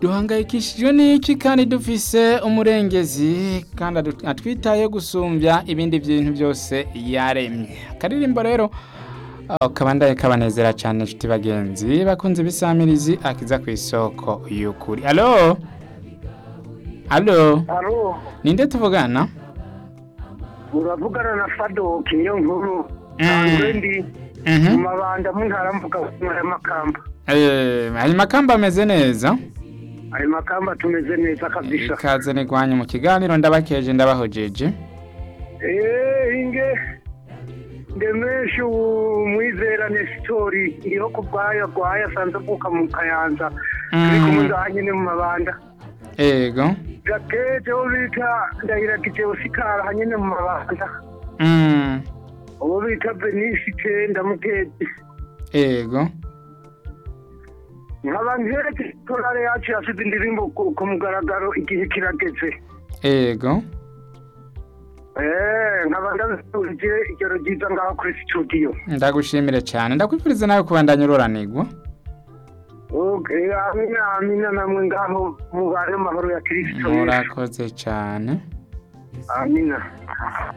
duhangayikishijwe n'iki kandi dufise umurengezi kandi adu- atwitaye gusumbya ibindi bintu byose yaremye akaririmbo rero aho kabandaye kabanezera cyane nshuti bagenzi bakunze ibisamirizi akiza ku isoko y'ukuri alo alo alo ninde tuvugana uravugana na fadoki niyo nkuru Mm. nsanzwe ndi Mhm. mu mabanda mu ntara mvuga ya makamba Eh, ayo makamba ameze neza ayo makamba tumeze neza kabisa ikaze nigwanye mu kiganiro ndabakeje ndabahojeje Eh, inge ndemeshe umwizerane sitori iriho ku bwayo agwaye asanze avuka mu kayanza turi Mm. kumwe ngaha nyene mu mabanda ego gakeje wo bita ndahiragije usikara hanyene mu mabanda Mm. uwo bita benisi icenda mukezi ego nkaba nkereke korale yacu yasize indirimbo ku ku mugaragaro igihe kirageze ego Eh, nkaba ndabifurije ijoro ryiza ngaho kuri studio ndagushimire cyane ndakwifuriza nawe kubandanya uroranirwa Okay, amina amina namwe ngaho mubare amahoro ya kristo Yesu. murakoze cyane amina